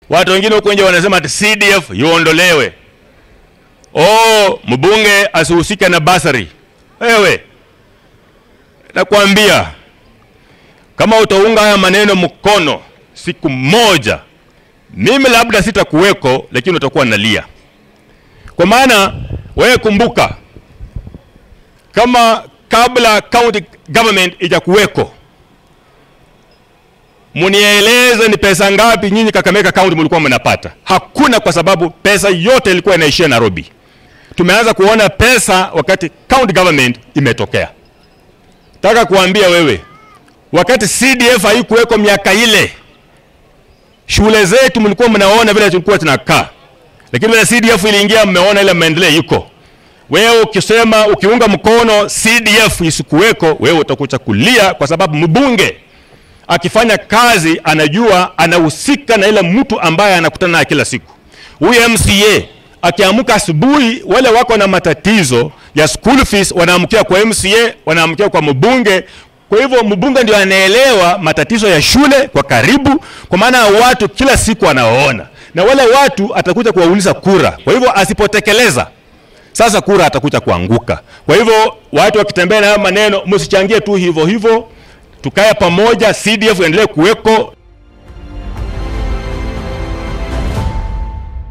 Watu wengine huko nje wanasema ati CDF iondolewe, oh, mbunge asihusike na basari. Wewe nakwambia kama utaunga haya maneno mkono, siku moja mimi labda sitakuweko, lakini utakuwa nalia, kwa maana wewe kumbuka, kama kabla county government ijakuweko, munieleze ni pesa ngapi nyinyi Kakamega county mlikuwa mnapata? Hakuna, kwa sababu pesa yote ilikuwa inaishia Nairobi. Tumeanza kuona pesa wakati county government imetokea. Nataka kuambia wewe, wakati CDF haikuweko miaka ile, shule zetu mlikuwa mnaona vile tulikuwa tunakaa, lakini vile CDF iliingia, mmeona ile maendeleo iko. Wewe ukisema ukiunga mkono CDF isikuweko, wewe utakucha kulia, kwa sababu mbunge akifanya kazi anajua anahusika na ile mtu ambaye anakutana naye kila siku. Huyu MCA akiamka asubuhi, wale wako na matatizo ya school fees wanaamkia kwa MCA, wanaamkia kwa mbunge. Kwa hivyo mbunge ndio anaelewa matatizo ya shule kwa karibu, kwa maana watu kila siku anawaona, na wale watu atakuja kuwauliza kura. Kwa hivyo asipotekeleza sasa kura atakuja kuanguka. Kwa hivyo watu wakitembea na haya maneno, msichangie tu hivyo hivyo, tukae pamoja, CDF endelee kuweko